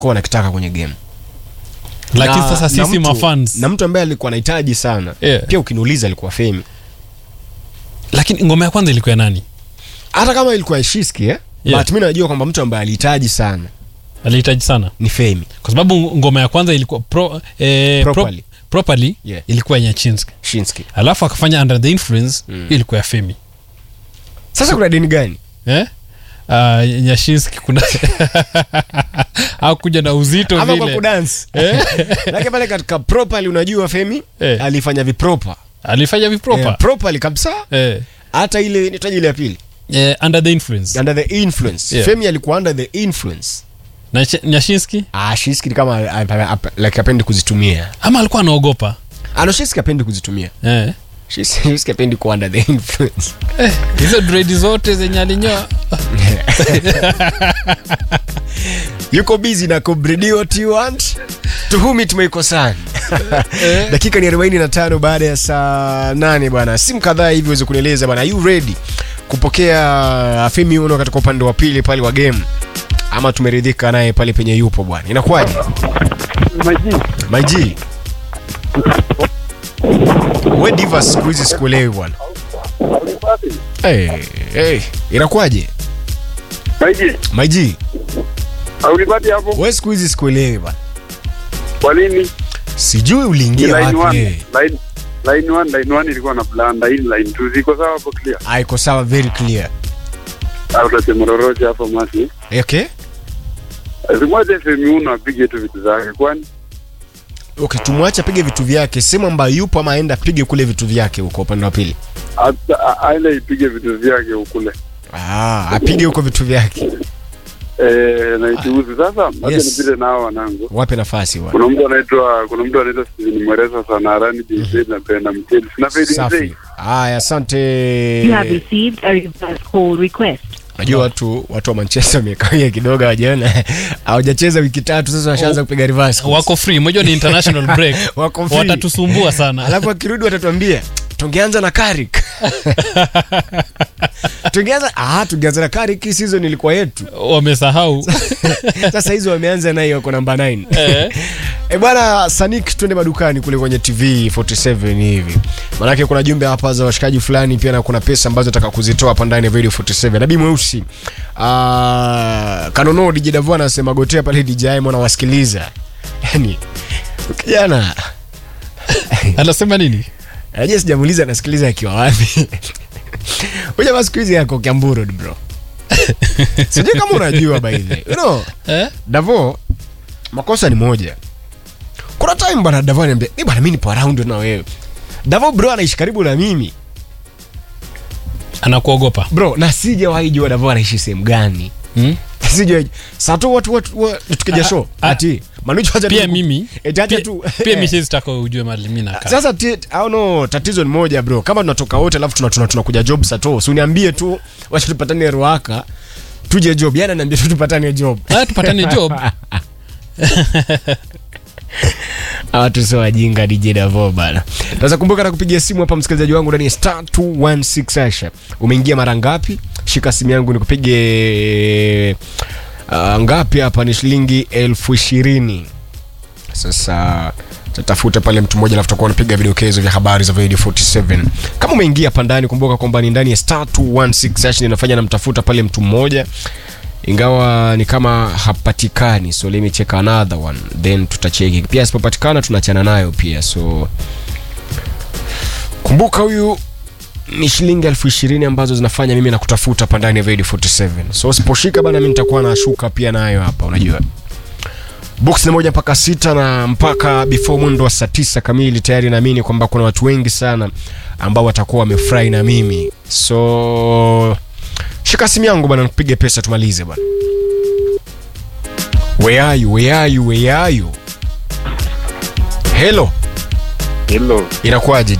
wanakitaka kwenye game lakini Na- sasa na sisi mtu- mafans na mtu ambaye alikuwa anahitaji sana Yeah. pia ukiniuliza alikuwa femi lakini ngoma ya kwanza ilikuwa ya nani hata kama ilikuwa ya shiski eh? Yeah. but mi najua kwamba mtu ambaye alihitaji sana alihitaji sana ni femi kwa sababu ngoma ya kwanza ilikuwa pro, eh, Properly. Pro, properly Yeah. ilikuwa ya Nyachinski shinski alafu akafanya under the influence Mm. hiyo ilikuwa ya Femi sasa kuna deni gani eh? Uh, Nyashinski kuna hakuja na uzito ama kwa vile kudansi eh? lakini pale katika properly unajua femi Eh. alifanya vipropa alifanya vipropa Eh, properly kabisa eh. hata ile nitaji ile ya pili Eh, under the influence under the influence Yeah. femi alikuwa under the influence na Ch- Nyashinski ah shiski ni kama ah, ah, ah, like apendi kuzitumia ama alikuwa anaogopa ano shiski apendi kuzitumia eh. shiski apendi kuwa under the influence Eh, hizo dredi zote zenye alinyoa yuko busy na kubridi what you want to whom it may concern Eh. dakika ni 45 baada ya saa 8 bwana simu kadhaa hivi uweze kunieleza bwana are you ready kupokea femi uno katika upande wa pili pale wa game ama tumeridhika naye pale penye yupo bwana inakuwaje Maji, my g we divas siku hizi sikuelewi bwana hey, hey, inakuwaje Maji, my g haulipati hapo we siku hizi sikuelewi bwana kwa nini? sijui Ni uliingia line wapi one, eh. line line one, line one ilikuwa na blanda, hii line two ziko sawa hapo clear. Ah, iko sawa very clear Au utasema lolote hapo masi. okay Zimwache FM uno apige tu vitu zake kwani okay tumwache apige vitu vyake sehemu ambayo yupo ama aenda apige kule vitu vyake huko upande wa pili hata- a- aende ipige vitu vyake ukule. ah, apige huko vitu vyake Eh, na ichuuzi sasa, acha Yes. nipite nao wanangu. wape nafasi bwana Kuna mtu anaitwa kuna mtu anaitwa Steven Mweresa sana Arani JJ na Brenda Mcheli. Na Fedi Mzee. safi haya asante You have received a reverse call request. najua watu watu wa manchester wamekawia kidogo hawajaona hawajacheza wiki tatu sasa washaanza kupiga reverse calls. wako free moja ni international break Wako free. watatusumbua sana alafu akirudi watatuambia tungeanza na karik tungeanza ah, tungeanza na karik hii season ilikuwa yetu wamesahau sasa hizo wameanza naye wako namba 9 Eh. E bwana Sanik, twende madukani kule kwenye TV 47 hivi, manake kuna jumbe hapa za washikaji fulani pia, na kuna pesa ambazo nataka kuzitoa hapa ndani ya Radio 47. Nabii mweusi ah, Kanono DJ Davo anasema gotea pale DJ mwana wasikiliza, yani kijana anasema nini aje, sijamuuliza anasikiliza akiwa wapi. Uja basi siku hizi yako Kiamburu bro, sijui kama unajua by the way. you know eh? Davo, makosa ni moja. Kuna time bwana Davo ananiambia, "Ni bwana mimi nipo around na wewe." Davo bro anaishi karibu na mimi. anakuogopa Bro, na sijawahi jua Davo anaishi sehemu gani. hmm? Sijawahi. Sasa tu watu watu wa- tukija Ah, show. ah, Ati Manucho acha pia tu- mimi Eti acha pia, tu. pia mi sizitaka ujue mali mi nakaa Sasa ti, au no, tatizo ni moja bro. Kama tunatoka wote alafu tuna tuna tunakuja job sato. Si uniambie tu wacha tupatane Ruaka. Tuje job. Yana niambia tu tupatane job. Haya, tupatane job watu sio wajinga DJ Davo bana. Sasa kumbuka na kupigia simu hapa msikilizaji wangu ndani ya star 216 Asha. Umeingia mara ngapi? Shika simu yangu nikupige uh, ngapi hapa ni shilingi elfu ishirini. Sasa tatafuta pale mtu mmoja alafu tutakuwa unapiga vidokezo vya habari za Radio 47. Kama umeingia hapa ndani kumbuka kwamba ni ndani ya star 216 Asha ninafanya namtafuta pale mtu mmoja ingawa ni kama hapatikani so let me check another one then tutacheki pia asipopatikana tunaachana nayo pia so kumbuka huyu ni shilingi elfu ishirini ambazo zinafanya mimi na kutafuta hapa ndani ya Radio 47 so usiposhika bana mi nitakuwa nashuka pia nayo hapa unajua box ni moja mpaka sita na mpaka before mwendo wa saa tisa kamili tayari naamini kwamba kuna watu wengi sana ambao watakuwa wamefurahi na mimi so shika simu yangu bana nipige pesa tumalize bana where are you where are you where are you hello Hello. inakuwaje